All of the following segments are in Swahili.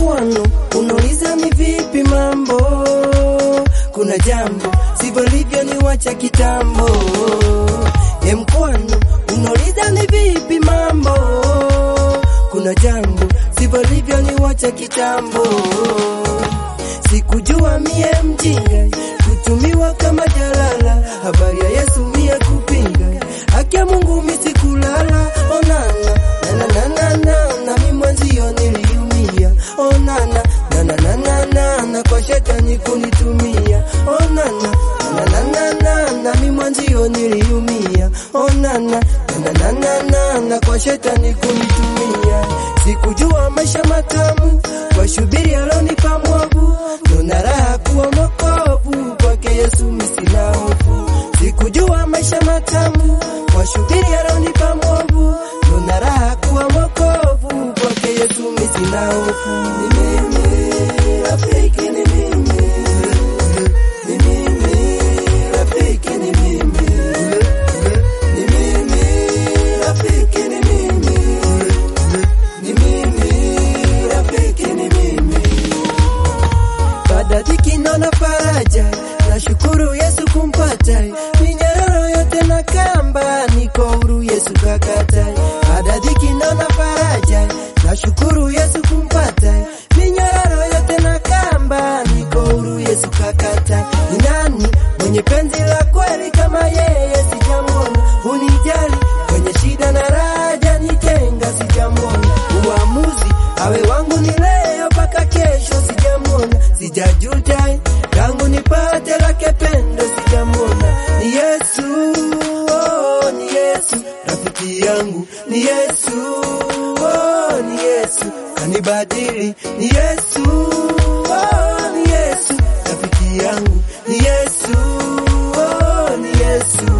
mkwano, unauliza ni vipi mambo, kuna jambo sivyo livyo ni wacha kitambo. E mkwano, unauliza ni vipi mambo, kuna jambo sivyo livyo ni wacha kitambo. Sikujua mie mjinga kutumiwa kama jalala, habari ya Yesu mie kupinga, haki ya Mungu misikulala. Onana na na na na na mi mwenzio niliumia, onana na na na na na na kwa shetani kunitumia, onana na na na na na mi mwenzio niliumia, onana na na na na na kwa shetani kunitumia. Sikujua maisha matamu kwa shubiri alonipa mwavu, nona raha kuwa mwokovu kwake Yesu misina hofu. Sikujua maisha matamu kwa shubiri alonipa mwavu, nona raha kuwa mwokovu kwake Yesu misina hofu. Ni mimi rafiki, ni mimi ni mimi rafiki, ni mimi ni mimi rafiki, ni mimi ni mimi rafiki, ni mimi baada dhiki naona faraja, nashukuru Yesu kumpata minyororo yote na kamba, niko huru Yesu kakata. Baada dhiki naona faraja, nashukuru Yesu kumpata minyororo yote na kamba, niko huru Yesu kakata. Ni nani mwenye penzi la kweli kama yeye? Sijamwona unijali kwenye shida na raja, nitenga sijamwona uamuzi awe wangu ni leo mpaka kesho, sijamwona sijajuta tangu nipate lake pendo, sijamwona ni Yesu, oh, ni Yesu rafiki yangu, ni Yesu, oh, ni Yesu kanibadili, ni Yesu, oh, ni Yesu rafiki yangu, ni Yesu, oh, ni Yesu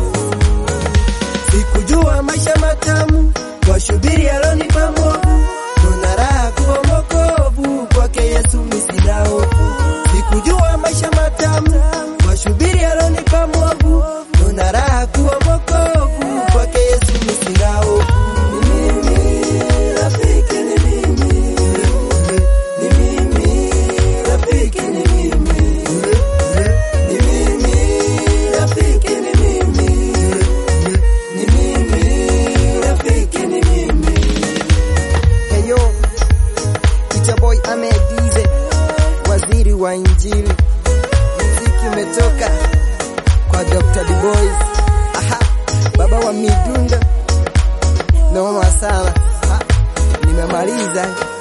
Sikujua maisha matamu kwa shubiri alonipa mwovu, nona raha kuwa mwokovu kwake Yesu misina hofu. Sikujua maisha matamu kwa shubiri alonipa mwovu, nona raha kuwa mwokovu kwake Yesu misina hofu. Ni mimi rafiki, ni mimi ni mimi rafiki, ni mimi ni mimi rafiki, ni mimi ni mimi rafiki, ni mimi Hey yo, it's your boy Ahmed Dize, waziri wa Injili. Muziki umetoka kwa Dr. D Boys. Aha, baba wa midundo. Noma sana. Ha, nimemaliza.